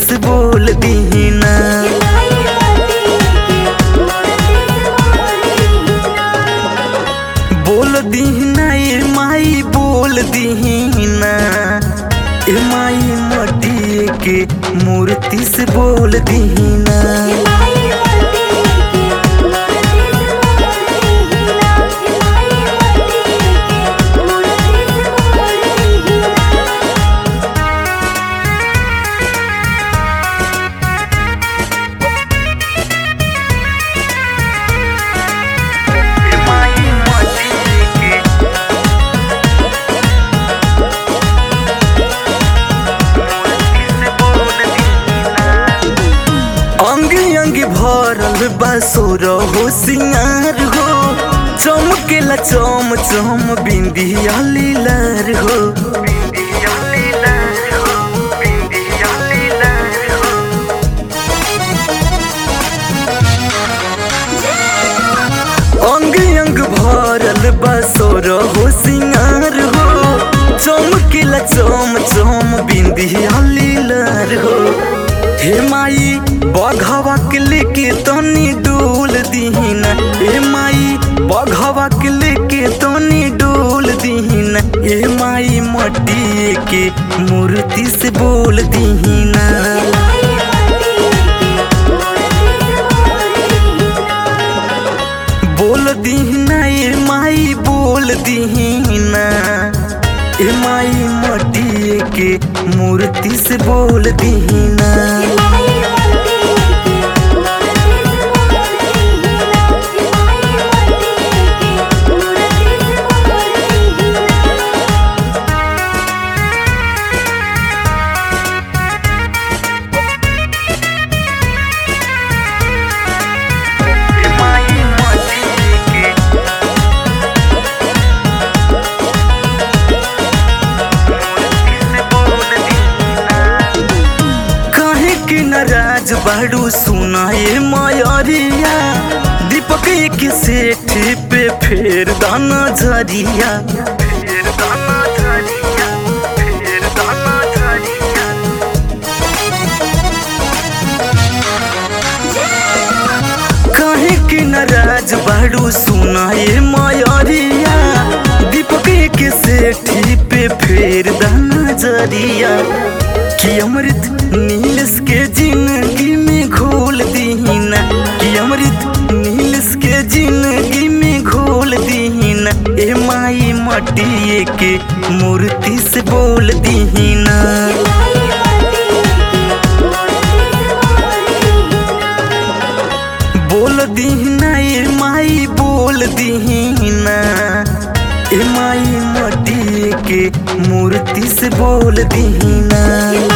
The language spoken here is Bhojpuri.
से बोल दीना बोल दीना ए माई बोल दीना ए माई मटिए के मूर्ति से बोल दीना ए माई मटिए के मूर्ति से बोल दीना अंग अंग भरल बासुर हो सिंगार हो चमकेला चम चम बिंदिया लीलार हो अंग अंग भरल बासुर हो सिंगार हो चमकेला चम चम बिंदिया लीलार हो हे माई बघवा के लेके तनी डोल दीन हे माई बघवा के लेके तनी डोल दीन हे माई मटिए के मूर्ति से बोल दीना बोल दीना ए माई बोल दीना ए माई मटिए के मूर्ति से बोल दीना ए माई मटिए के काहे के नाराज बाड़ू सुनाए मयरिया दीपक के सेठ पे फेर दाना झरिया फेर दाना झरिया फेर दाना झरिया काहे के नाराज बाड़ू सुनाए मयरिया दीपक के सेठी पे फेर दाना जरिया कि अमृत नीलस के जिंदगी में घोल दीना कि अमृत नीलस के जिंदगी में घोल दीना ए माई मटिए के मूर्ति से बोल दीना बोल दीना ए माई बोल दीना ए माई मटिए के मूर्ति से बोल दीना